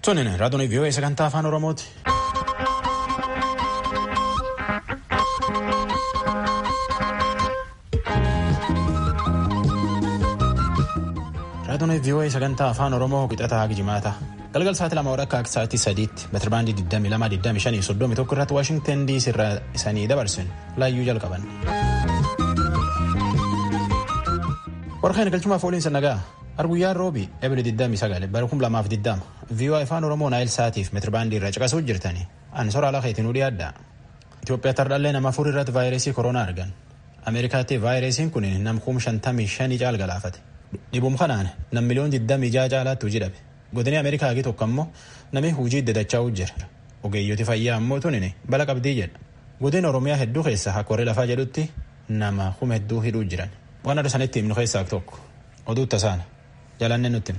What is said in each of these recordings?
Tonin raadiyoo vii'oo sagantaa afaan Oromooti. Raadiyoo vii'oo sagantaa afaan Oromoo qixataa haga jimaata. Galgal sa'aatii lama walakkaa akka sa'aatii sadiitti meetirabaandii 22,25 irratti Waashingtan DC irraa isanii dabarsin laayyuu jalqaban. Warqeen galchumaaf ooliinsa nagaa arguyyaan roobi eebile 29 bara 2020 vii'oo afaan Oromoo naayil sa'aatiif meetirabaandii irraa caqasuuf jirtani ani soraa lakeetiin nu dhiyaadha. Itoophiyaa tardhallee nama afur irratti vaayirasii koronaa argan. Ameerikaatti vaayirasiin kun nam kum 55 caal galaafate. Dhibuma kanaan nam miliyoon 26 caalaatti hojii dhabe. Godinii Ameerikaa hagi tokko ammoo namni hojii dadachaa jira. Ogeeyyooti fayyaa ammoo tunini bala qabdii jedha. Godina Oromiyaa hedduu keessa akka warri lafaa jedhutti nama kuma hedduu hidhuu jiran. Waan adda sanitti himnu keessaa tokko. Oduu tasaana. Jalanne nutti.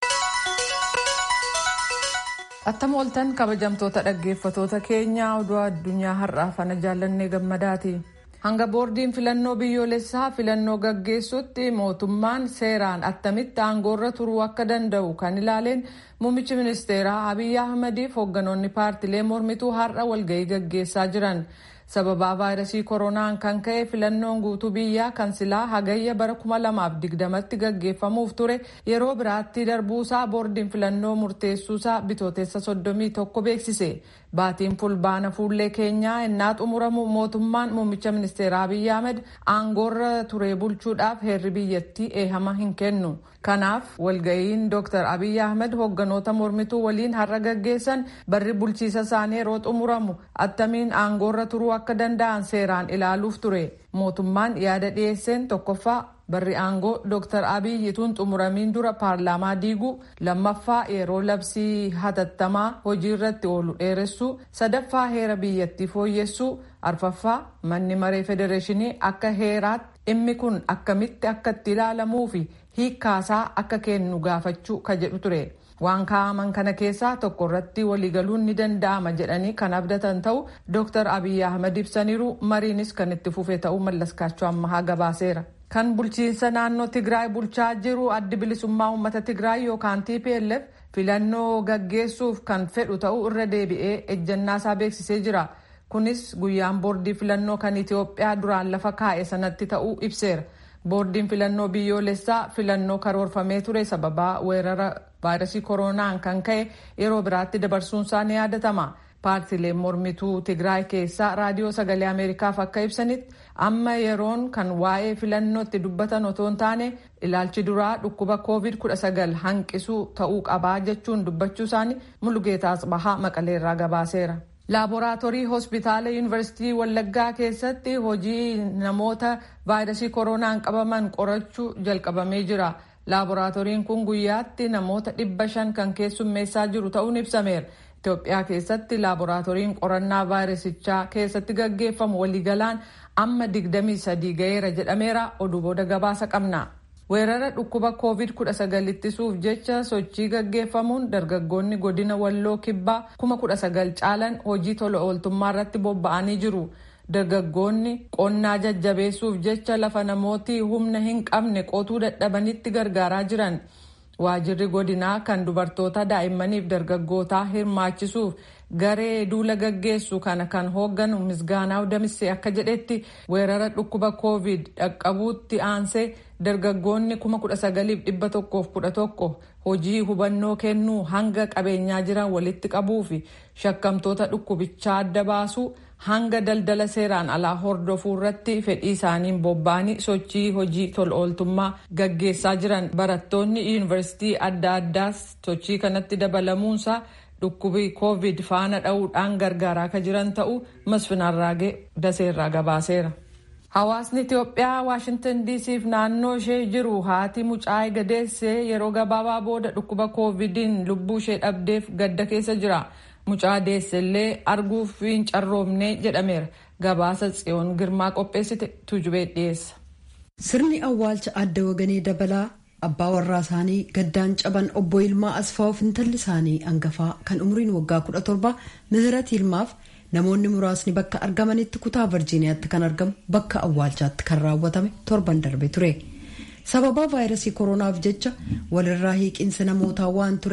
Attam ooltan kabajamtoota dhaggeeffatoota keenyaa oduu addunyaa har'aaf ana jaallannee gammadaati. Hanga boordiin filannoo biyyoolessaa filannoo gaggeessutti mootummaan seeraan attamitti aangoorra turuu akka danda'u kan ilaaleen muummichi ministeeraa Abiyyi Ahmadiif hoogganoonni paartilee mormituu har'a walgahii gaggeessaa jiran. sababaa vaayirasii koronaan kan ka'e filannoon guutuu biyyaa kan silaa hagayya bara 2020tti gaggeeffamuuf ture yeroo biraatti darbuusaa boordiin filannoo murteessuusaa bitootessa 31 beeksise baatiin fulbaana fuullee keenyaa innaa xumuramu mootummaan muummicha ministeeraa Abiyyi Ahmed aangoorra ture bulchuudhaaf heerri biyyattii eehama hin kennu. kanaaf walga'iin dr abiyyi ahmed hoogganoota mormituu waliin har'a gaggeessan barri bulchiisa isaanii yeroo xumuramu attamiin aangoorra turuu akka danda'an seeraan ilaaluuf ture mootummaan yaada dhiyeesseen tokkoffaa barri aangoo dr abiyyi tun xumuramiin dura paarlaamaa diiguu lammaffaa yeroo labsii hatattamaa hojii irratti oolu dheeressuu sadaffaa heera biyyattii fooyyessuu arfaffaa manni maree federeeshinii akka heeraatti dhimmi kun akkamitti akka itti ilaalamuu fi hiikkaasaa akka kennu gaafachuu ka jedhu ture waan kaa'aman kana keessaa tokko irratti waliigaluun ni danda'ama jedhanii kan abdatan ta'u dr abiyyi ahmed ibsaniiru mariinis kan itti fufe ta'uu mallaskaachuu ammahaa gabaaseera. kan bulchiinsa naannoo tigraay bulchaa jiru addi bilisummaa uummata tigraay yookaan tplf filannoo gaggeessuuf kan fedhu ta'uu irra deebi'ee ejjannaasaa beeksisee jira. kunis guyyaan boordii filannoo kan itiyoophiyaa duraan lafa kaa'e sanatti ta'uu ibseera boordiin filannoo biyyoolessaa filannoo karoorfamee ture sababaa weerara vaayirasii koronaan kan ka'e yeroo biraatti dabarsuunsaa ni yaadatama paartileen mormituu tigraay keessaa raadiyoo sagalee ameerikaaf akka ibsanitti amma yeroon kan waa'ee filannootti dubbatan otoo hin taane ilaalchi duraa dhukkuba covid 19 hanqisuu ta'uu qabaa jechuun dubbachuu isaanii mulugeetaa asbahaa maqaleerraa gabaaseera. laaboraatoorii hospitaala yuunivarsiitii wallaggaa keessatti hojii namoota vaayirasii koronaan qabaman qorachuu jalqabamee jira laaboraatooriin kun guyyaatti namoota dhibba shan kan keessummeessaa jiru ta'uun ibsameera itoophiyaa keessatti laaboraatooriin qorannaa vaayirasichaa keessatti gaggeeffamu waliigalaan amma digdamii sadii ga'eera jedhameera oduu booda gabaasa qabna. weerara dhukkuba covid 19 ittisuuf jecha sochii gaggeeffamuun dargaggoonni godina walloo kibbaa 19,000 caalan hojii tola ooltummaa irratti bobba'anii jiru dargaggoonni qonnaa jajjabeessuuf jecha lafa namooti humna hin qabne qotuu dadhabanitti gargaaraa jiran waajirri godinaa kan dubartoota daa'immaniif dargaggootaa hirmaachisuuf garee duula gaggeessu kana kan hoogganu misgaanaa damissee akka jedhetti weerara dhukkuba covid dhaqqabuutti aansee dargaggoonni kuma kudha sagaliif dhibba tokkoof kudha tokko hojii hubannoo kennuu hanga qabeenyaa jiran walitti qabuu fi shakkamtoota dhukkubichaa adda baasuu hanga daldala seeraan alaa hordofuu irratti fedhii isaaniin bobba'anii sochii hojii tola ooltummaa gaggeessaa jiran barattoonni yuunivarsiitii adda addaas sochii kanatti dabalamuunsaa dhukkubii covid faana dha'uudhaan gargaaraa akka jiran ta'uu masfinarraagee daseerraa gabaaseera. Hawaasni Itoophiyaa Waashintan diisiif naannoo ishee jiru haati mucaa gadeessee yeroo gabaabaa booda dhukkuba koovidiin lubbuu ishee dhabdeef gadda keessa jira. Mucaa deessellee arguuf hin carroomne jedhameera. Gabaasa tsiyoon girmaa qopheessite tujubee dhiyeessa. Sirni awwaalcha adda waganii dabalaa abbaa warraa isaanii gaddaan caban obbo Ilmaa Asfaa'uuf intalli isaanii hangafaa kan umriin waggaa kudha torba Mihirat Ilmaaf namoonni muraasni bakka argamanitti kutaa virjiiniyaatti kan argamu bakka awwaalchaatti kan raawwatame torban darbe ture sababaa vaayirasii koronaaf jecha walirraa hiiqinsi namootaa waan tureef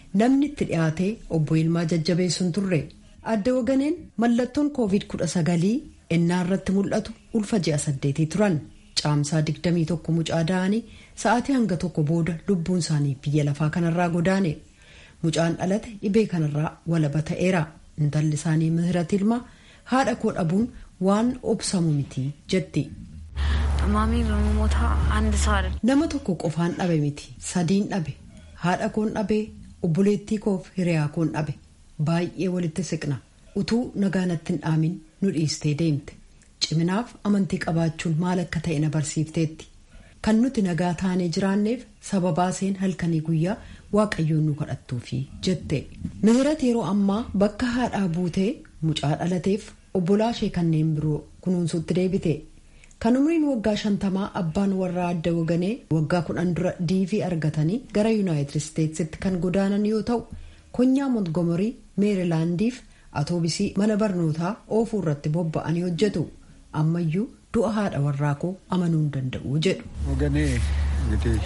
namni itti dhiyaatee obbo Yilmaa jajjabeessuun turre adda waganeen mallattoon koovid kudha sagalii ennaa irratti mul'atu ulfa ji'a saddeetii turan caamsaa digdamii tokko mucaa da'anii sa'aatii hanga tokko booda lubbuun isaanii biyya lafaa kanarraa godaane mucaan dhalate dhibee kanarraa walaba ta'eera intalli isaanii mihirat ilmaa haadha koo dhabuun waan obsamu miti jetti. nama tokko qofaan dhabe miti sadiin dhabe haadha koon dhabe obboleettii koof hiriyaa koon dhabe baay'ee walitti siqna utuu nagaanatti hin dhaamin nu dhiistee deemte ciminaaf amantii qabaachuun maal akka ta'e na barsiifteetti kan nuti nagaa taanee jiraanneef sababaa seen halkanii guyyaa waaqayyoon nu kadhattuufi jette mihirat yeroo ammaa bakka haadhaa buutee mucaa dhalateef obbolaa ishee kanneen biroo kunuunsuutti deebite kan umriin waggaa shantamaa abbaan warraa adda waganee waggaa kudhan dura diivii argatanii gara yuunaayitid isteetsitti kan godaanan yoo ta'u konyaa montgomerii meerilaandiif atoobisii mana barnootaa oofuu irratti bobba'anii hojjetu ammayyuu du'a haadha warraa koo amanuu hin danda'u jedhu. Waganee እንግዲህ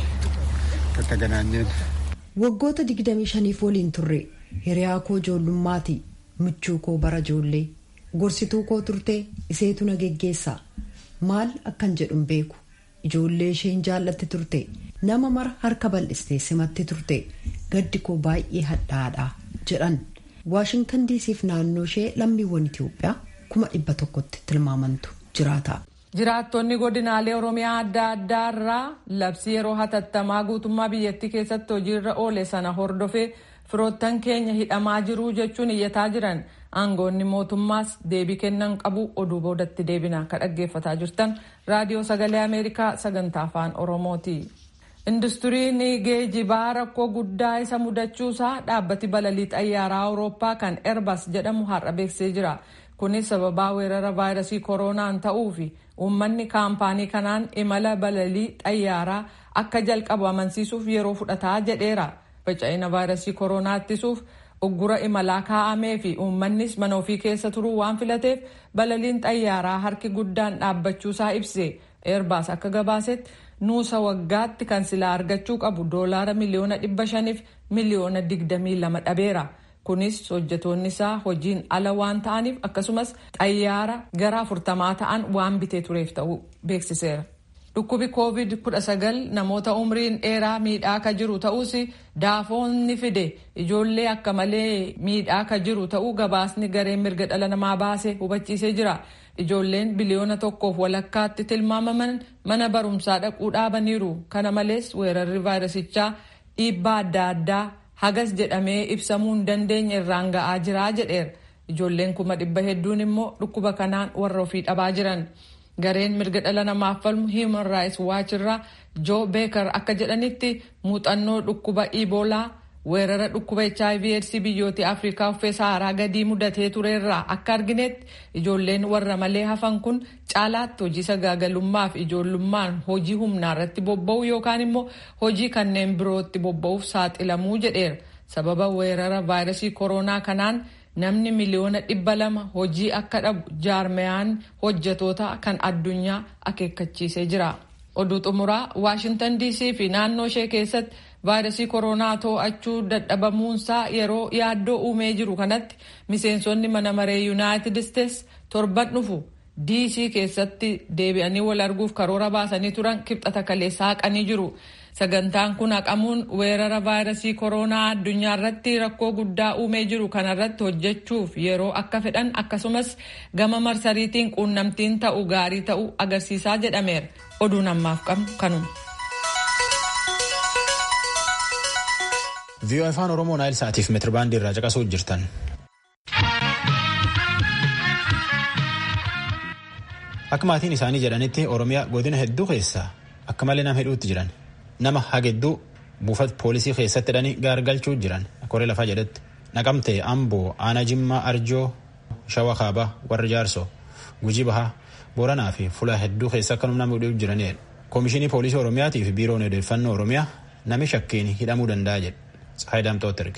ከተገናኘን waggoota 25 waliin turre hiriyaa koo ijoollummaati michuu koo bara ijoollee gorsituu koo turtee iseetu na geggeessa maal akkan jedhun beeku ijoollee isheen jaallatti turte nama mara harka bal'istee simatti turte gaddi koo baay'ee hadhaadha jedhan waashingtan diisiif naannoo ishee lammiiwwan itiyoophiyaa kuma dhibba tokkotti tilmaamantu jiraata. jiraattonni godinaalee oromiyaa adda addaa irraa labsii yeroo hatattamaa guutummaa biyyattii keessatti hojiirra oole sana hordofee firoottan keenya hidhamaa jiruu jechuun iyyataa jiran aangoonni mootummaas deebii kennan qabu oduu boodatti deebina ka dhaggeeffataa jirtan raadiyoo sagalee ameerikaa sagantaa afaan oromooti. industiriin geejibaa rakkoo guddaa isa mudachuusaa dhaabbati balalii xayyaaraa awurooppaa kan erbas jedhamu har'a beeksisee jira kunis sababaa weerara vaayirasii kooroonaan ta'uu fi uummanni kaampaanii kanaan imala balalii xayyaaraa akka jalqabu amansiisuuf yeroo fudhataa jedheera faca'ina vaayirasii kooroonaa ittisuuf uggura imalaa kaa'amee fi uummannis mana ofii keessa turuu waan filateef balaliin xayyaaraa harki guddaan dhaabbachuusaa ibse eerbaas akka gabaasetti nuusa waggaatti kan silaa argachuu qabu doolaara miliyoona dhibba shaniif miliyoona digdamii lama dhabeera. kunis hojjetoonni isaa hojiin ala waan ta'aniif akkasumas xayyaara gara afurtamaa ta'an waan bitee tureef ta'uu beeksiseera. dhukkubi covid 19 namoota umriin dheeraa miidhaa ka jiru ta'us daafoonni fide ijoollee akka malee miidhaa ka jiru ta'uu gabaasni gareen mirga dhala namaa baase hubachiisee jira. ijoolleen biliyoona tokkoof walakkaatti tilmaamaman mana barumsaa dhaquu dhaabaniiru kana malees weerarri vaayirasichaa dhiibbaa adda addaa hagas jedhamee ibsamuu hin dandeenye irraan ga'aa jira jedheera ijoolleen kuma dhibba hedduun immoo dhukkuba kanaan warra ofii dhabaa jiran gareen mirga dhala namaaf falmu human rights watch irraa joo beekar akka jedhanitti muuxannoo dhukkuba iboolaa weerara dhukkuba hiv aids biyyoota afrikaa uffee saaraa gadii mudatee tureerraa akka arginetti ijoolleen warra malee hafan kun caalaatti hojii sagaagalummaaf ijoollummaan hojii humnaa irratti bobba'u yookaan immoo hojii kanneen birootti bobba'uuf saaxilamuu jedheera sababa weerara vaayirasii kooroonaa kanaan namni miliyoona dhibba lama hojii akka dhabu jaarmeyaan hojjetoota kan addunyaa akeekkachiisee jira oduu xumuraa waashintan dc fi naannoo ishee keessatti vaayirasii kooroonaa to'achuu dadhabamuunsaa yeroo yaaddoo uumee jiru kanatti miseensonni mana maree yuunaayitid isteets torban dhufu dc keessatti deebi'anii wal arguuf karoora baasanii turan kibxata kaleessaa haqanii jiru sagantaan kun haqamuun weerara vaayirasii kooroonaa addunyaa irratti rakkoo guddaa uumee jiru kanarratti hojjechuuf yeroo akka fedhan akkasumas gama marsariitiin quunnamtiin ta'u gaarii ta'uu agarsiisaa jedhameera oduun ammaaf qabnu kanuma. viiyoo afaan oromoo naayil sa'aatiif meetirbaandii irraa caqasuu jirtan. akka maatiin isaanii jedhanitti oromiyaa godina hedduu keessaa akka malee nama hedduutti jiran nama hagedduu buufata poolisii keessatti hidhanii gaargalchuu jiran koree lafaa jedhetti naqamtee amboo aanaa jimmaa arjoo shawa kaabaa warra jaarsoo gujii bahaa booranaa fi fulaa hedduu keessa akka nama hidhuuf jiranidha. koomishinii poolisii oromiyaatii fi biiroon odeeffannoo oromiyaa nami shakkiin hidhamuu danda'a jedhe.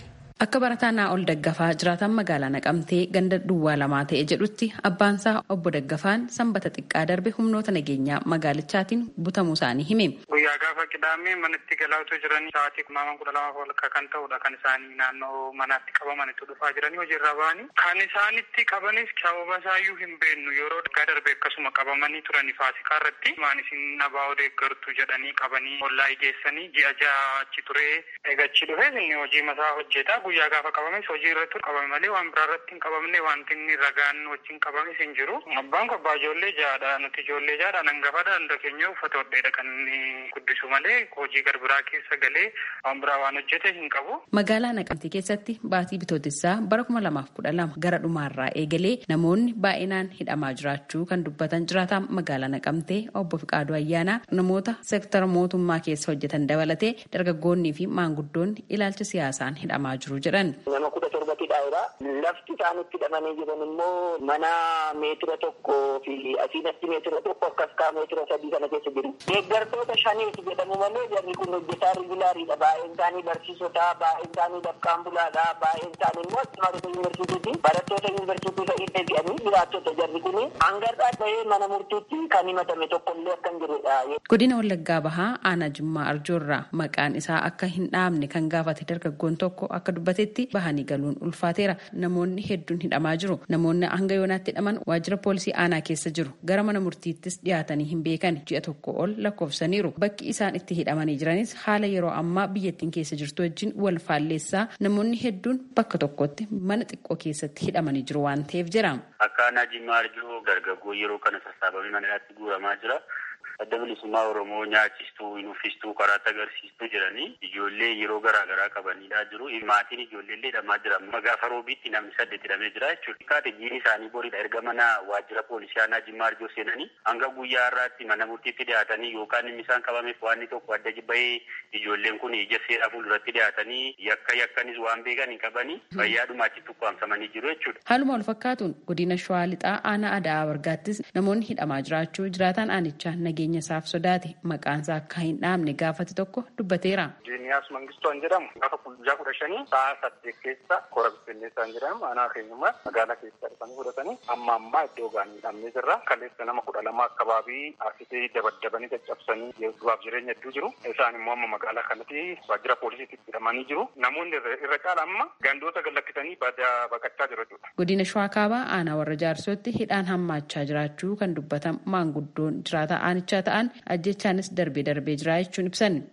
Akka barataa Naa'ol Daggafaa jiraatan magaalaa Naqamtee ganda duwwaa lamaa ta'e jedhutti abbaansaa obbo Daggafaan sanbata xiqqaa darbe humnoota nageenyaa magaalichaatiin butamuu isaanii hime. Guyyaa gaafa qidaamee manatti galaatuu jiranii sa'aatii kunnaaman kudha lamaaf ol kan ta'udha kan isaanii naannoo manaatti qabamanitti dhufaa jiranii hojiirra ba'anii. Kan isaanitti qabanis sababa isaayyuu hin beeknu yeroo daggaa darbe akkasuma qabamanii turanii faasikaa irratti maan isin nabaa odeeggartu jedhanii qabanii ollaa geessanii ji'a ja'a achi turee eegachi dhufee inni hojii masaa hojjeta. guyyaa gaafa qabames hojii irratti qabame malee waan biraa irratti hin qabamne wanti inni ragaan wajjin qabames hin jiru. Abbaan kun abbaa ijoollee ja'adha. Nuti ijoollee ja'adha. Hangafaadha. Hunda keenya uffata hodheedha kan inni guddisu malee hojii garbiraa keessa galee waan biraa waan hojjete hin qabu. Magaalaa Naqamtee keessatti baatii bitootessaa bara kuma lamaaf kudha lama gara dhumaarraa eegalee namoonni baay'inaan hidhamaa jiraachuu kan dubbatan jiraataan magaalaa Naqamtee obbo Fiqaaduu Ayyaanaa namoota seektara mootummaa keessa hojjetan dabalatee dargaggoonnii fi maanguddoonni ilaalcha siyaasaan hidhamaa jiru. Nama kudha torbatti dhaabaa lafti isaanitti hidhamanii jiran immoo mana meetira tokko fi asiinatti meetira tokko akkas kaa meetira sadii kana keessa jiru. Deeggartoota shaniiti jedhamu malee jarri kun hojjetaa rigulaariidha. Baay'een isaanii barsiisota, baay'een isaanii dafqaan bulaadha, baay'een isaanii immoo barattoota yuunivarsiitiiti. Barattoota yuunivarsiitii ta'ee deebi'anii jiraattota jarri kun hangarraa ta'ee mana murtiitti kan himatame tokkollee akka hin jirudha. Godina Wallaggaa Bahaa Aanaa Jimmaa Arjoorraa maqaan isaa akka hin dhaamne kan gaafate dargaggoon tokko akka dubbatetti bahanii galuun ulfaateera namoonni hedduun hidhamaa jiru namoonni hanga yoonaatti hidhaman waajjira poolisii aanaa keessa jiru gara mana murtiittis dhiyaatanii hin beekan ji'a tokko ol lakkoofsaniiru bakki isaan itti hidhamanii jiranis haala yeroo ammaa biyyattiin keessa jirtu wajjin wal faalleessaa namoonni hedduun bakka tokkotti mana xiqqoo keessatti hidhamanii jiru waan ta'eef jira. Akka aanaa Jimmaa Arjoo dargaggoo yeroo kana sassaabamee mana hidhaatti guuramaa jira. adda bilisummaa oromoo nyaachistuu nuffistuu karaatti agarsiistuu jedhanii ijoollee yeroo garaa garaa qabanidha jiru maatiin ijoolleellee hidhamaa jira gaafa roobiitti namni saddeet hidhamee jira jechuudha kaate jiin isaanii boridha erga mana waajjira poolisii aanaa jimmaa arjoo seenanii hanga guyyaa har'aatti mana murtiitti dhiyaatanii yookaan inni isaan qabameef waan tokko adda jibba'ee ijoolleen kun ija seeraa fuulduratti dhiyaatanii yakka yakkanis waan beekan hin qabanii fayyaadhuma achitti ukkaamsamanii jiru jechuudha. Haaluma wal fakkaatuun godina Shawaa Lixaa aanaa Adaa Bargaattis namoonni hidhamaa jiraachuu jiraataan aanichaa nageenya isaaf sodaate maqaansaa akka hin dhaamne gaafate tokko dubbateera. Jiiniyaas Mangistoon jedhamu gaafa guyyaa kudha shanii sa'a saddeet keessa koora bittinneessaan jedhamu aanaa keenyummaa magaalaa keessa dhufanii fudhatanii amma ammaa iddoo gaanii hidhamnee jirra. Kaleessa nama kudha lama akkabaabii asitee dabaddabanii caccabsanii du'aaf jireenya hedduu jiru. Isaan immoo amma magaalaa kanatti waajjira poolisiitti hidhamanii jiru. Namoonni irra caala amma gandoota gallakkisanii baqachaa jiru jechuudha. Godina Shawaa Kaabaa aanaa warra jaarsootti hidhaan hammaachaa jiraachuu kan dubbatan maanguddoon jiraataa aanichaa ta'an ajjechaanis darbee darbee jira jechuun ibsan.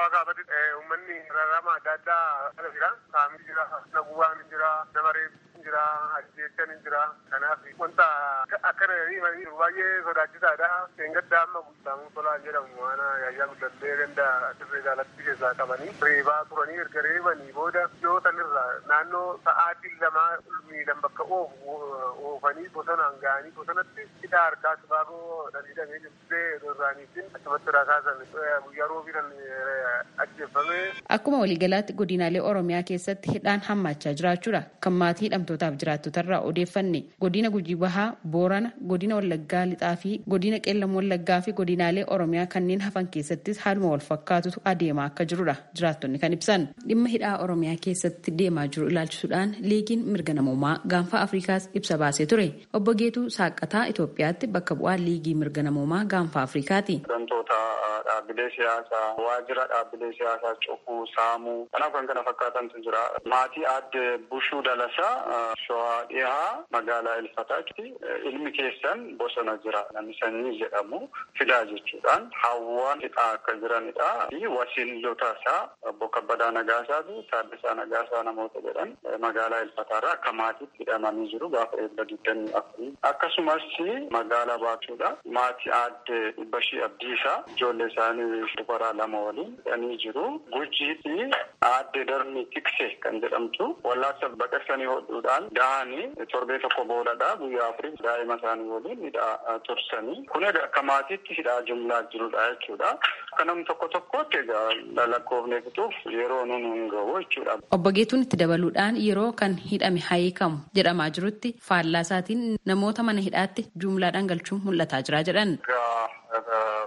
Uummanni rarrama adda addaa ala jira. Saamii jira, naguwaan jira, nama reebiin jira, ajjechaan jira. Kanaaf wanta akka baay'ee sodaachisaadha. Seengadda amma guutamuu tolaan jedhamu waan yaayyaa guddattee ganda dirree jaalatti keessaa qabanii reebaa turanii erga reebanii booda yoo sanirra naannoo sa'aatii lamaa miidhan bakka oofu oofanii bosonaan ga'anii bosonatti hidhaa harkaa sibaagoo dhadhiidhamee jirtee irraaniitiin achumatti rakaasan guyyaa roobiidhan ajjeeffame. Akkuma waliigalaatti godinaalee Oromiyaa keessatti hidhaan hammaachaa jiraachuudha. Kan maatii hidhamtootaaf jiraattotarraa odeeffanne godina Gujii Bahaa, Boorana, godina Wallaggaa Lixaa fi godina Qeellam Wallaggaa fi godinaalee Oromiyaa kanneen hafan keessattis haaluma wal fakkaatutu adeemaa akka jirudha. Jiraattonni kan ibsan. Dhimma hidhaa Oromiyaa keessatti deemaa jiru ilaalchisuudhaan liigiin mirga namoomaa gaanfa Afrikaas ibsa baasee ture. Obbo Geetuu Saaqataa Itoophiyaatti bakka bu'aa liigii mirga namoomaa gaanfa Afrikaati. dhaabbilee siyaasaa waajjira dhaabbilee siyaasaa cufuu saamuu kanaaf kan kana fakkaatantu jira maatii aadde bushuu dalasaa shawaa dhihaa magaalaa ilfataatti ilmi keessan bosona jira namni sanyii jedhamu fidaa jechuudhaan hawwaan hidhaa akka jiranidha fi wasiilota isaa obbo kabbadaa nagaasaa fi taaddasaa nagaasaa namoota jedhan magaalaa ilfataarraa akka maatiitti hidhamanii jiru gaafa eebba digdamii afurii akkasumas magaalaa baatuudha maatii aadde dhibbashii abdiisaa ijoollee isaanii dubaraa lama waliin hidhanii jiru. Gujiifi aadde darni tikse kan jedhamtu wallaansa baqaqsanii hodhuudhaan dahanii torbee tokko boodadha guyyaa afurii daa'ima isaanii waliin hidhaa tursanii kun egaa akka maatiitti hidhaa jumlaa jirudha jechuudha. Akka namni tokko tokkotti egaa lakkoofnee fixuuf yeroo nun hin gahu jechuudha. Obbo Geetuun itti dabaluudhaan yeroo kan hidhame hiikamu jedhamaa jirutti faallaa isaatiin namoota mana hidhaatti jumlaadhaan galchuun mul'ataa jira jedhan.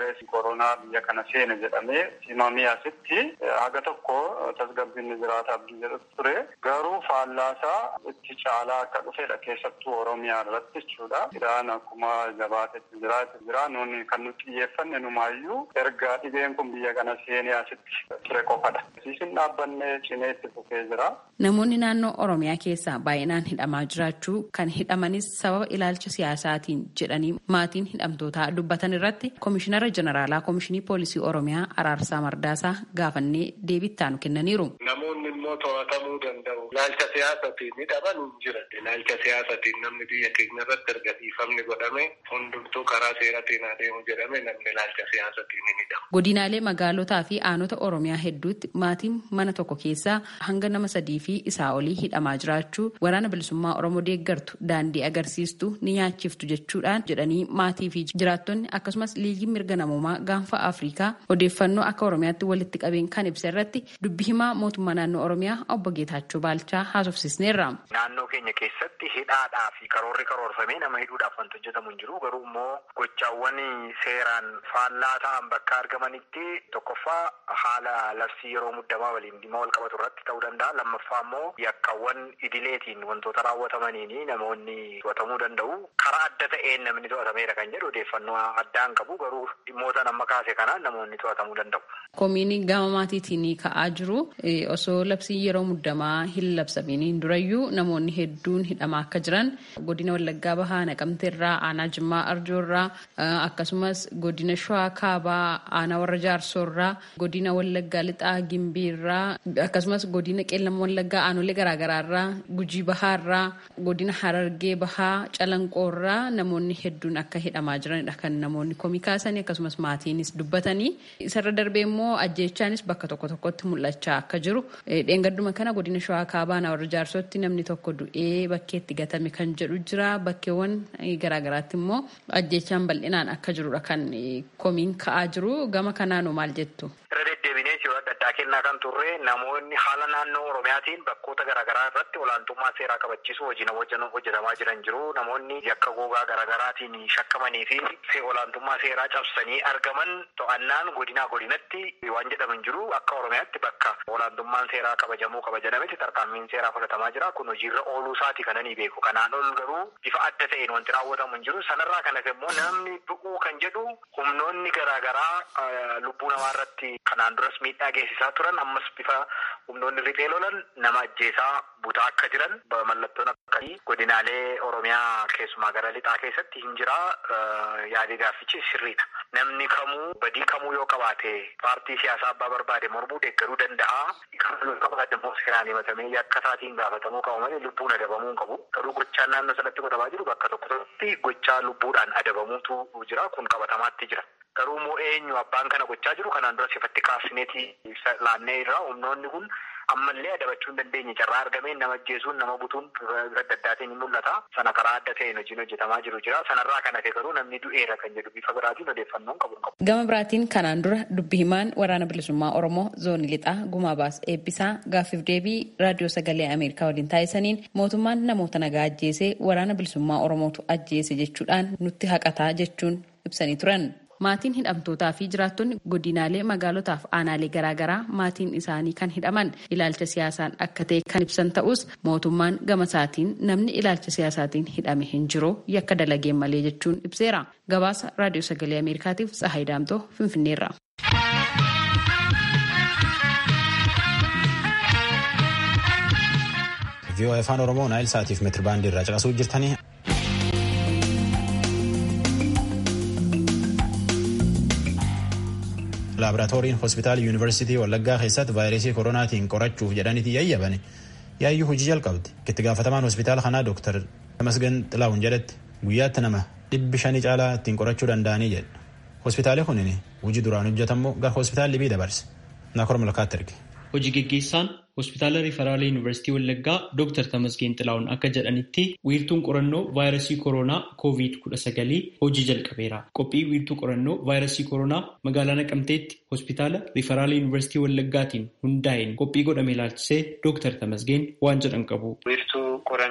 vaayirasii koronaa biyya kana seene jedhamee himamee asitti haga tokko tasgabbiin jiraata abdii jedhutu ture. Garuu faallaasaa itti caalaa akka dhufedha keessattuu Oromiyaa irratti jechuudha. Iraan akkuma jabaatetti jiraate jira. Nuuni kan nuti xiyyeeffanne numaayyuu erga dhibeen kun biyya kana seenee asitti ture qofadha. Siisin dhaabbanne cinee itti fufee jira. Namoonni naannoo Oromiyaa keessaa baay'inaan hidhamaa jiraachuu kan hidhamanis sababa ilaalcha siyaasaatiin jedhanii maatiin hidhamtootaa dubbatan irratti Komishinara Jeneraalaa Komishinii Poolisii Oromiyaa Araarsaa Mardaasaa gaafannee deebii nu kennaniiru. Namoonni immoo to'atamuu danda'u. Ilaalcha siyaasatiin hidhaman hin jiran. Ilaalcha siyaasatiin namni biyya keenya irratti erga dhiifamni godhame hundumtuu karaa seeratiin adeemu jedhame namni ilaalcha siyaasatiin hin hidhamu. Godinaalee magaalotaa fi aanota Oromiyaa hedduutti maatiin mana tokko keessaa hanga nama sadii fi isaa olii hidhamaa jiraachuu waraana bilisummaa Oromoo deeggartu daandii agarsiistu ni nyaachiftu jechuudhaan jedhanii maatii fi jiraattonni akkasumas liigiin mirga namoomaa gaanfa Afrikaa odeeffannoo akka Oromiyaatti walitti qabeen kan ibsa irratti dubbi himaa mootummaa naannoo Oromiyaa obbo Geetaachoo Baalchaa haasofsisneerra. Naannoo keenya keessatti hidhaadhaa fi karoorri karoorfamee nama hidhuudhaaf wanti hojjetamu hin jiru garuu immoo gochaawwan seeraan faallaa ta'an bakka argamanitti tokkoffaa haala labsii yeroo muddamaa waliin dhimma wal qabatu irratti ta'uu danda'a lammaffaa immoo yakkaawwan idileetiin wantoota raawwatamaniin namoonni to'atamuu danda'u karaa adda ta'een namni to'atameera kan jedhu odeeffannoo addaan qabu garuu dhimmoota nama kaase kanaan namoonni to'atamuu danda'u. Komiin gama maatiitiin ka'aa jiru osoo labsii yeroo muddamaa hin labsamiin durayyuu namoonni hedduun hidhamaa akka jiran godina Wallaggaa Bahaa Naqamteerraa aanaa Jimmaa Arjoorraa akkasumas godina Shawaa Kaabaa aanaa warra Jaarsoorraa godina Wallaggaa Lixaa Gimbiirraa akkasumas godina Qeellam Wallaggaa aanolee garaagaraarraa Gujii Bahaarraa godina Harargee Bahaa Calanqoorraa namoonni hedduun akka hidhamaa jiranidha kan namoonni komii kaasanii akkasumas maatiinis dubbatanii isarra darbee immoo ajjeechaanis bakka tokko tokkotti mul'achaa akka jiru dheengadduma kana godina Shawaa Kaabaa warra jaarsootti namni tokko du'ee bakkeetti gatame kan jedhu jira bakkeewwan garaagaraatti immoo ajjeechaan bal'inaan akka jirudha kan komiin ka'aa jiru gama kanaanoo maal jettu. Irra deddeebinee yeroo adda addaa kennaa kan turre namoonni haala naannoo Oromiyaatiin bakkoota garaagaraa irratti olaantummaa seeraa kabachiisuu hojiin hojjetamaa jiran jiru. Namoonni yakka gogaa garaagaraatiin shakkamanii fi olaantummaa seeraa cabsanii argaman to'annaan godinaa godinatti waan jedhaman jiru akka Oromiyaatti bakka olaantummaan seeraa kabajamuu kabajanametti tarkaanfiin seeraa fudhatamaa jira. Kun hojiirra ooluu isaati kananii beeku. Kanaan ol garuu bifa adda ta'een wanti raawwatamu hin jiru. Sanarraa kanas immoo namni du'uu kan jedhu humnoonni garaagaraa lubbuu namaa irratti kanaan duras miidhaa geessisaa turan ammas bifa humnoonni riphee lolan nama ajjeesaa butaa akka jiran mallattoon akkasii godinaalee Oromiyaa keessumaa gara lixaa keessatti hin jira yaadii gaaffichi sirriidha. Namni kamuu badii kamuu yoo qabaate paartii siyaasaa abbaa barbaade mormuu deeggaruu danda'a. Kamuu yoo qabaate immoo seeraan himatamee yakka isaatiin gaafatamuu qabu malee lubbuun adabamuu hin qabu. Garuu gochaan naannoo sanatti godhamaa jiru bakka tokko tokkotti gochaa lubbuudhaan adabamuutu jira kun qabatamaatti jira. Garuu immoo eenyu abbaan kana gochaa jiru kanaan dura sifatti kaasineetii laannee irraa humnoonni kun ammallee adabachuu hin dandeenye carraa argameen nama ajjeesuun nama butuun adda addaatiin ni mul'ata. Sana karaa adda ta'een hojiin hojjetamaa jiru jira. Sanarraa kan hafe garuu namni du'eera kan jedhu bifa biraatiin odeeffannoon qabu qabu. Gama biraatiin kanaan dura dubbi himaan waraana bilisummaa Oromoo zoonii lixaa gumaa baas eebbisaa gaaffiif deebii raadiyoo sagalee Ameerikaa waliin taasisaniin mootummaan namoota nagaa ajjeesee waraana bilisummaa Oromootu ajjeese jechuudhaan nutti haqataa jechuun ibsanii turan. Maatiin hidhamtootaa fi jiraattonni godinaalee magaalotaaf aanaalee garaagaraa maatiin isaanii kan hidhaman ilaalcha siyaasaan akka ta'e kan ibsan ta'us mootummaan gama isaatiin namni ilaalcha siyaasaatiin hidhame hin jiru yakka dalageen malee jechuun ibseera. Gabaasa raadiyoo sagalee Ameerikaatiif Tsahaay Daamtoo Finfinneerra. VOA afaan Oromoo naayil saatiif meetirbaandii irraa caqasuu jirtanii laaboraatooriin hospitaala yuunivarsiitii wallaggaa keessatti vaayirasii koronaatiin qorachuuf jedhaniiti yayyabane yaayyuu hojii jalqabdi itti gaafatamaan hospitaala kanaa dooktar Tamasgan Xilaawun jedhetti guyyaatti nama dhibbi shanii caalaa ittiin qorachuu danda'anii jedha hospitaalli kunin hojii duraan hojjetamu gara hospitaalli bii dabarse naakor malkaatti erge. Hojii geggeessaan hospitaala riifaraala yuunivarsiitii Wallaggaa Dr. Tamasgeen Xilaawun akka jedhanitti wiirtuun qorannoo vaayirasii koronaa COVID-19 hojii jalqabeera. Qophii wiirtuu qorannoo vaayirasii koronaa magaalaa Naqamteetti hospitaala riifaraala yuunivarsiitii Wallaggaatiin hundaa'een qophii godhame ilaalchisee Dr. Tamasgeen waan jedhan qabu. Wiirtuu qorannoo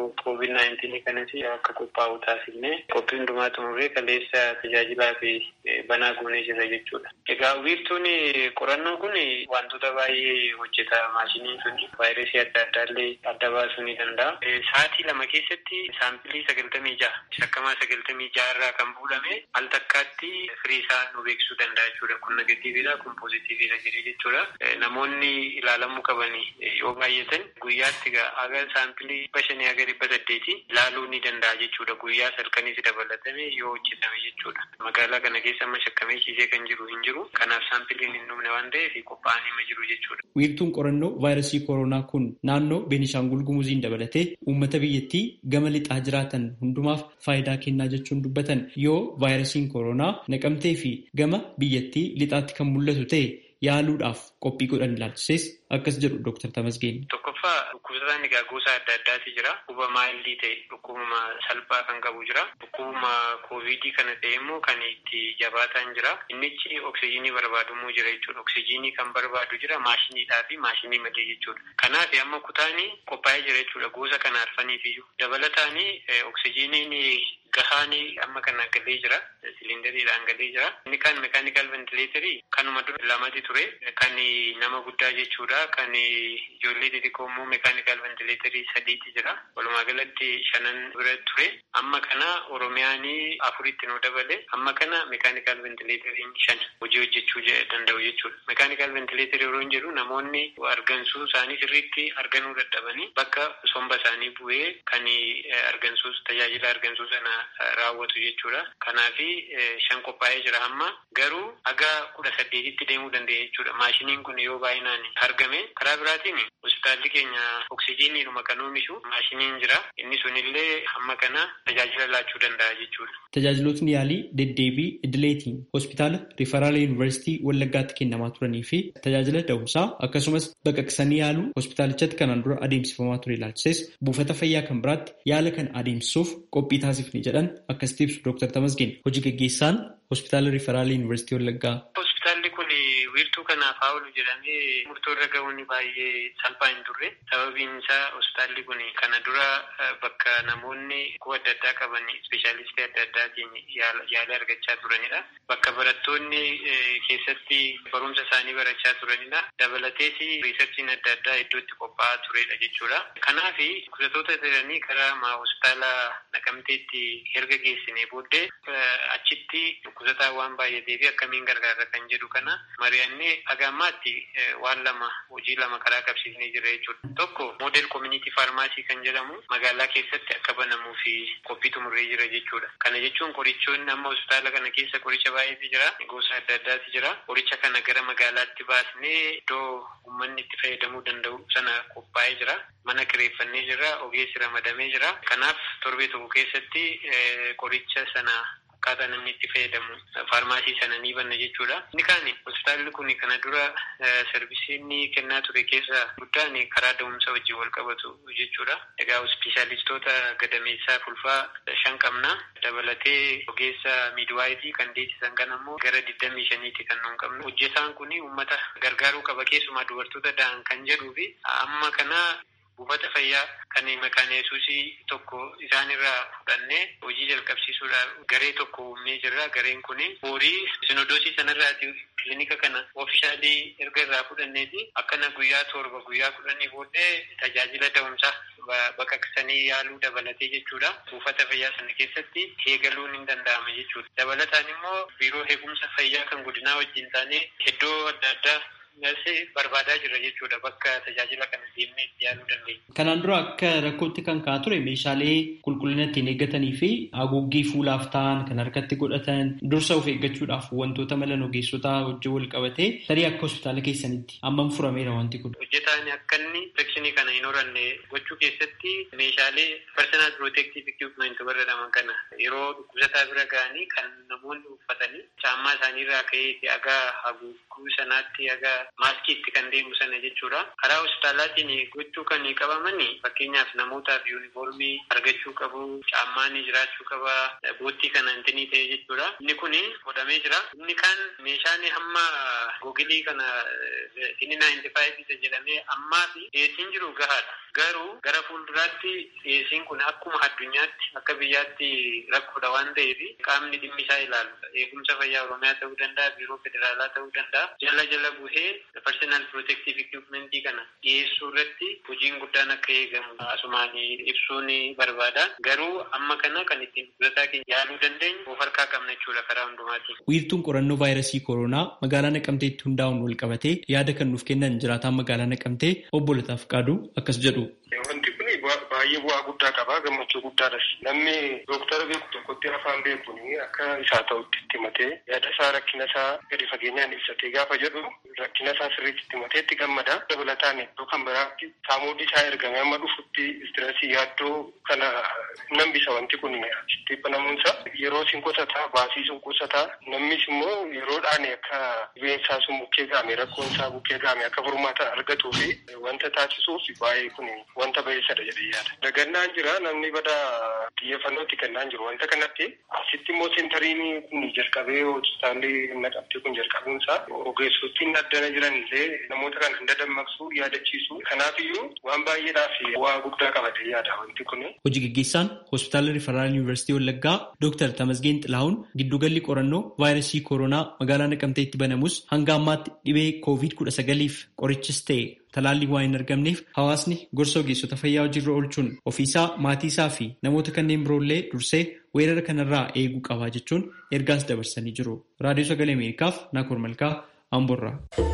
koovid naayintiinii kanas akka qophaa'u taasifne qophii hundumaa xumurree kaleessa tajaajilaa fi banaa goonee jira jechuudha. Egaa wiirtuun qorannoo kun wantoota baay'ee hojjeta maashiniin sun vaayirasii adda addaallee adda baasuu ni danda'a. Sa'aatii lama keessatti saampilii sagaltamii ja'a shakkamaa sagaltamii ja'a irraa kan fuudhame al takkaatti firii isaa nu beeksisuu danda'a jechuudha. Kun negatiiviidha kun poozitiiviidha jedhee jechuudha. Namoonni ilaalamuu qaban yoo baay'atan guyyaatti haga saampilii dhibba shanii haga dhibba saddeeti ilaaluu ni danda'a jechuudha. Guyyaa salkanis dabalatame yoo hojjetame jechuudha. Magaalaa kana keessa amma shakkamee ciisee kan jiru hin jiru. Kanaaf saampiliin hin dhumne waan ta'eef qophaa'anii ma jiru jechuudha. Wiirtuun qorannoo vaayirasii koronaa kun naannoo Beenishaangul Gumuziin dabalatee uummata biyyattii gama lixaa jiraatan hundumaaf faayidaa kennaa jechuun dubbatan yoo vaayirasiin koronaa naqamtee fi gama biyyattii lixaatti kan mul'atu ta'e yaaluudhaaf qophii godhan ilaalchises akkas jedhu Dr. Tamasgeen. Tokkoffaa dhukkubsataan egaa gosa adda addaati jira. Dhukkuba maayildii ta'e dhukkubuma salphaa kan qabu jira. Dhukkubuma koovidii kana ta'e immoo kan itti jabaataan jira. Innichi oksijiinii barbaadumuu jira jechuudha. Oksijiinii kan barbaadu jira maashiniidhaa fi maashinii malee jechuudha. Kanaaf amma kutaanii qophaa'ee jira jechuudha. Gosa kana arfaniif iyyuu. Dabalataanii oksijiiniin gahaanii amma kana galee jira. Siliindariidhaan galee jira. Inni kan mekaanikal ventileetarii kanuma dura lamati ture. Kan nama guddaa jechuudha. Kan ijoollee xixiqqoo immoo mekaanikal ventileetarii sadiiti jira. Walumaa galatti shanan bira ture. Amma kana Oromiyaan afuritti nu dabale. Amma kana mekaanikal ventileetariin shan hojii hojjechuu danda'u jechuudha. Mekaanikal ventileetarii yeroo hin jedhu namoonni argansuu isaanii sirriitti arganuu dadhabanii bakka somba isaanii bu'ee kan argansuu tajaajila argansuu sana raawwatu jechuudha. Kanaafi shan qophaa'ee jira amma garuu haga kudha saddeetitti deemuu danda'a jechuudha. Maashiniin kun yoo baay'inaan argame karaa biraatiin hospitaalli keenya oksijiiniidhuma kan oomishu maashiniin jira. Inni sunillee amma kana tajaajila laachuu danda'a jechuudha. Tajaajilootni yaalii deddeebii idileetiin hospitaala Rifaraala Yuunivarsiitii Wallaggaatti kennamaa turanii fi tajaajila da'umsaa akkasumas baqaqsanii yaaluu hospitaalichatti kanaan dura adeemsifamaa ture ilaalchises buufata fayyaa kan biraatti yaala kan adeemsisuuf qophii taasifne jedhan akkasitti ibsu Dr. Tamasgeen hojii gaggeessaan hospitaala Rifaraala Yuunivarsiitii Wallaggaa. Hospitaalli kun wiirtuu kanaaf haa oolu jedhamee murtoo irra gahuun baay'ee salphaa hin turre. Sababiin isaa hospitaalli kun kana dura bakka namoonni dhukkuba adda addaa qaban ispeeshaalistii adda addaatiin yaala argachaa turanidha. Bakka barattoonni keessatti barumsa isaanii barachaa turanidha. Dabalatees riisarchiin adda addaa iddootti qophaa'aa turedha jechuudha. Kanaaf dhukkubsattoota jiranii karaa hospitaala naqamteetti erga geessine booddee achitti dhukkubsataa waan baay'atee fi akkamiin gargaarra kan jedhu kana mari'annee haga ammaatti waan lama hojii lama karaa qabsiisnee jira jechuudha. Tokko moodel koominiitii faarmaasii kan jedhamu magaalaa keessatti akka banamuu fi qophii xumurree jira jechuudha. Kana jechuun qorichoonni amma hospitaala kana keessa qoricha baay'eetu jira. Gosa adda addaatu jira. Qoricha kana gara magaalaatti baasnee iddoo uummanni itti fayyadamuu danda'u sana qophaa'ee jira. Mana kireeffannee jira. Ogeessi ramadamee jira. Kanaaf torbee tokko keessatti qoricha sana akkaataa namni itti fayyadamu faarmaasii sana ni banna jechuudha. Inni kaan hospitaalli kun kana dura sarvisiin kennaa ture keessa guddaan karaa da'umsa wajjin wal qabatu jechuudha. Egaa ispeeshaalistoota gadameessaa fulfaa shan qabna. Dabalatee ogeessa miidwaayifii kan deessisan kan ammoo gara digdamii shaniiti kan nuun qabnu. Hojjetaan kun uummata gargaaruu qaba keessumaa dubartoota da'an kan jedhuu fi amma kana buufata fayyaa kan maqaan yesuusii tokko isaanirraa fudhannee hojii jalqabsiisuudhaaf garee tokko uumnee jirra. Gareen kun horii sinodoosii sanarraati kilinika kana oofishaalii erga irraa fudhanneeti akkana guyyaa torba guyyaa kudhanii booddee tajaajila da'umsaa baqaqsanii yaaluu dabalatee jechuudha. Buufata fayyaa sana keessatti eegaluun hin danda'ama jechuudha. Dabalataan immoo biiroo eegumsa fayyaa kan godinaa wajjin taanee iddoo adda addaa barbaadaa jira jechuudha bakka tajaajila kana deemnee itti yaaluu dandeenya. Kanaan dura akka rakkootti kan ka'aa ture meeshaalee qulqullina ittiin eeggatanii fi haguuggii fuulaaf ta'an kan harkatti godhatan dursa of eeggachuudhaaf wantoota mala ogeessotaa wajjin wal qabatee tarii akka hospitaala keessanitti hammam furameera wanti kun. Hojjetaan akka inni infekshinii kana hin horanne gochuu keessatti meeshaalee personal protective equipment jedhaman kana yeroo dhukkubsataa bira ga'anii kan namoonni uffatanii caammaa isaaniirraa ka'ee haga haguugguu sanaatti haga maaskiitti kan deemu sana jechuudha. Karaa hospitaalaatiin gochuu kan qabaman fakkeenyaaf namootaaf yuunifoormii argachuu qabu, caammaan jiraachuu qaba, boottii kana intinii ta'e jechuudha. Inni kun godhamee jira. Inni kaan meeshaan hamma googilii kana inni naayinti faayiv isa jedhamee ammaa fi dhiyeessiin jiru gahaadha. Garuu gara fuulduraatti dhiyeessiin kun akkuma addunyaatti akka biyyaatti rakkoodha waan ta'eef qaamni dhimmi isaa ilaalu eegumsa fayyaa oromiyaa ta'uu danda'a biiroo federaalaa ta'uu danda'a jala jala buhee personal protective equipmentii kana dhiyeessuu irratti hojiin guddaan akka eegamu asumaan ibsuun barbaada garuu amma kana kan ittiin durataa keenya yaaluu dandeenyu of harkaa qabna jechuudha karaa hundumaatiin. Wiirtuun qorannoo vaayirasii kooroonaa magaalaa Naqamteetti hundaa'uun wal qabatee yaada kan nuuf kennan jiraataan magaalaa Naqamtee obbo Lataaf Qaaduu akkas jedhu. Wanti kun baay'ee bu'aa guddaa qaba gammachuu guddaadhas namni dooktara beeku tokkotti afaan beekuun akka isaa ta'utti itti himatee yaada isaa rakkina isaa gadi fageenyaan ibsatee gaafa jedhu rakkina isaa sirriitti itti himatee itti gammada dabalataan iddoo kan biraatti saamuuddi isaa ergame amma dhufutti istireesii yaaddoo kana nan bisa wanti kun asitti banamuunsa yeroo sin qusataa baasii sun qusataa namnis immoo yeroodhaan akka dhibeensaa sun bukkee gaame rakkoon isaa bukkee gaame akka furmaata argatuu fi wanta taasisuuf baay'ee kun wanta bayeessadha jedhee yaada. Dagannaan jira namni bada xiyyeeffannootti kennaan jiru wanta kanatti asitti immoo seentariin kun jalqabee hospitaalli naqamtee kun jalqabuunsaa ogeessottiin addana jiran illee namoota kana hunda dammaqsuu yaadachiisu kanaafiyyuu waan baay'eedhaaf bu'aa guddaa qabatee yaada wanti kun. Hojii gaggeessaan hospitaala Rifaraal Yuunivarsiitii Wallaggaa Dooktar Tamasgeen Xilahuun giddugalli qorannoo vaayirasii kooroonaa magaalaa Naqamteetti banamus hanga ammaatti dhibee koovid kudha sagaliif qorichis ta'e talaallii waan hin argamneef hawaasni gorsa ogeessota fayyaa hojiirra oolchuun ofiisaa maatii isaa fi namoota kanneen biroollee dursee weerara kanarraa eeguu qabaa jechuun ergaas dabarsanii jiru. Raadiyoo Sagalee Ameerikaaf Naakoor Malkaa Amborraa.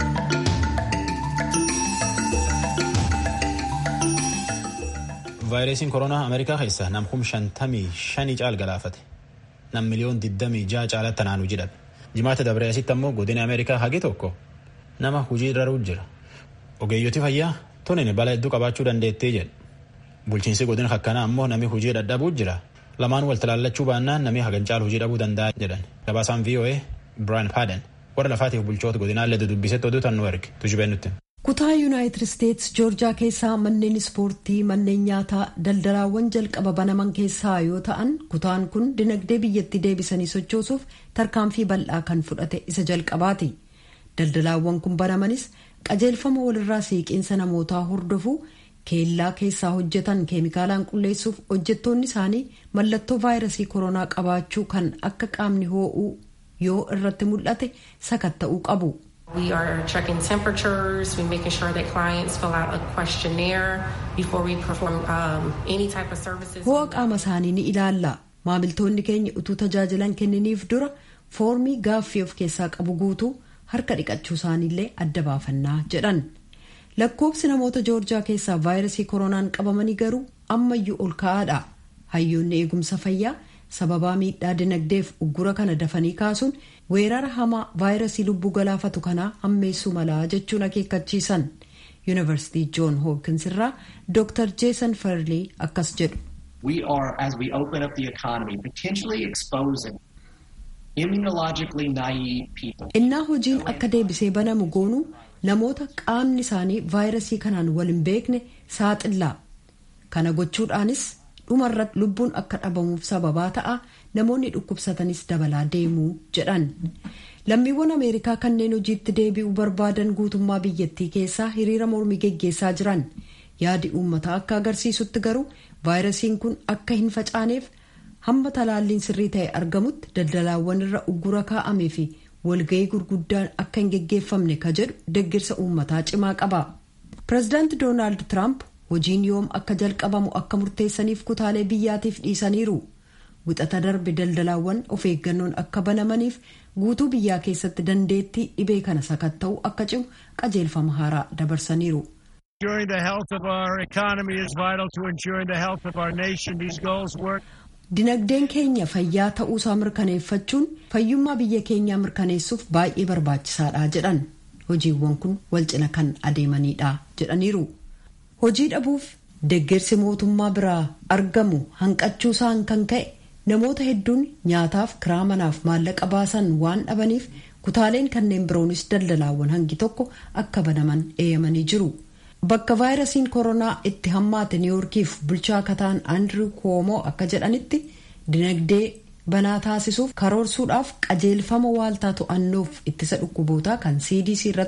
vaayirasiin koronaa ameerikaa keessa nam kum shantamii shanii caal galaafate nam miliyoon digdamii ja'a caalatti naanuu jedhame jimaata dabree asitti ammoo godina ameerikaa hagi tokko nama hujii daruu jira ogeeyyoti fayyaa tunin bala hedduu qabaachuu dandeettee jedhe bulchiinsi godina akkanaa ammoo nami hujii dadhabuu jira lamaan wal talaallachuu baannaan nami hagan caal hujii dhabuu danda'a jedhan gabaasaan voa biraan paaden warra lafaatiif bulchoota godinaallee dudubbisetti oduu tan nu erge tujubee nutti. kutaa yuunaayitid isteets joorjaa keessaa manneen ispoortii manneen nyaataa daldalaawwan jalqaba banaman keessaa yoo ta'an kutaan kun dinagdee biyyattii deebisanii sochoosuuf tarkaanfii bal'aa kan fudhate isa jalqabaati daldalaawwan kun banamanis qajeelfama walirraa siiqiinsa namootaa hordofuu keellaa keessaa hojjetan keemikaalaan qulleessuuf hojjettoonni isaanii mallattoo vaayirasii koronaa qabaachuu kan akka qaamni hoo'uu yoo irratti mul'ate sakatta'uu qabu. We are checking temperatures, we're making sure that clients fill out a questionnaire before we perform um, any type of services. Ho'a qaama isaanii ni ilaalla. Maamiltoonni keenya utuu tajaajilan kenniniif dura foormii gaaffii of keessaa qabu guutuu harka dhiqachuu isaaniillee adda baafannaa jedhan. Lakkoobsi namoota joorjaa keessaa vaayirasii koronaan qabamanii garuu ammayyuu ol ka'aadha. Hayyoonni eegumsa fayyaa sababaa miidhaa dinagdeef uggura kana dafanii kaasuun weerara hamaa vaayirasii lubbuu galaafatu kanaa hammeessuu malaa jechuun akeekkachiisan yuunivarsiitii joon hoopkins irraa dr jeesan farley akkas jedhu. We are, as we open up the economy, potentially exposing immunologically naive people. innaa hojiin akka deebisee banamu goonu namoota qaamni isaanii vaayirasii kanaan wal hin beekne saaxillaa kana gochuudhaanis dhumarratti lubbuun akka dhabamuuf sababaa ta'a namoonni dhukkubsatanis dabalaa deemuu jedhan lammiiwwan ameerikaa kanneen hojiitti deebi'uu barbaadan guutummaa biyyattii keessaa hiriira mormii geggeessaa jiran yaadi uummataa akka agarsiisutti garuu vaayirasiin kun akka hin facaaneef hamma talaalliin sirrii ta'e argamutti daldalaawwan irra uggura kaa'amee fi walga'ii gurguddaan akka hin geggeeffamne ka jedhu deggirsa uummataa cimaa qaba pireezidaanti doonaald tiraamp hojiin yoom akka jalqabamu akka murteessaniif kutaalee biyyaatiif dhiisaniiru wixata darbe daldalaawwan of eeggannoon akka banamaniif guutuu biyyaa keessatti dandeettii dhibee kana sakatta'uu akka cimu qajeelfama haaraa dabarsaniiru. Ensuring the health of our economy is vital to ensuring the health of our nation. These goals work. Dinagdeen keenya fayyaa ta'uusaa mirkaneeffachuun fayyummaa biyya keenyaa mirkaneessuuf baay'ee barbaachisaadha jedhan hojiiwwan kun wal cina kan adeemanidha jedhaniiru. Hojii dhabuuf deeggarsi mootummaa biraa argamu hanqachuusaan kan ka'e namoota hedduun nyaataaf kiraa manaaf maallaqa baasan waan dhabaniif kutaaleen kanneen biroonis daldalaawwan hangi tokko akka banaman eeyyamanii jiru. Bakka vaayirasiin koronaa itti hammaate niiwoorkiif bulchaa kataan Andrew Cuomo akka jedhanitti dinagdee banaa taasisuuf karoorsuudhaaf qajeelfama waaltaa to'annoof ittisa dhukkubootaa kan CDC irratti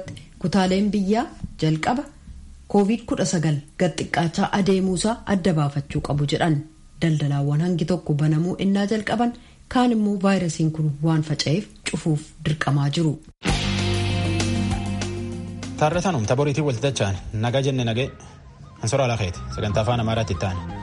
kutaaleen biyyaa jalqaba covid-19 gad xiqqaachaa adeemuusaa adda baafachuu qabu jedhan daldalaawwan hangi tokko banamuu innaa jalqaban kaan immoo vaayirasiin kun waan faca'eef cufuuf dirqamaa jiru. Taarrataan humta boriitiin walti dacha'an nagaa jenne nagee ansoraa lakeeti sagantaa afaan amaaraatti itti aane.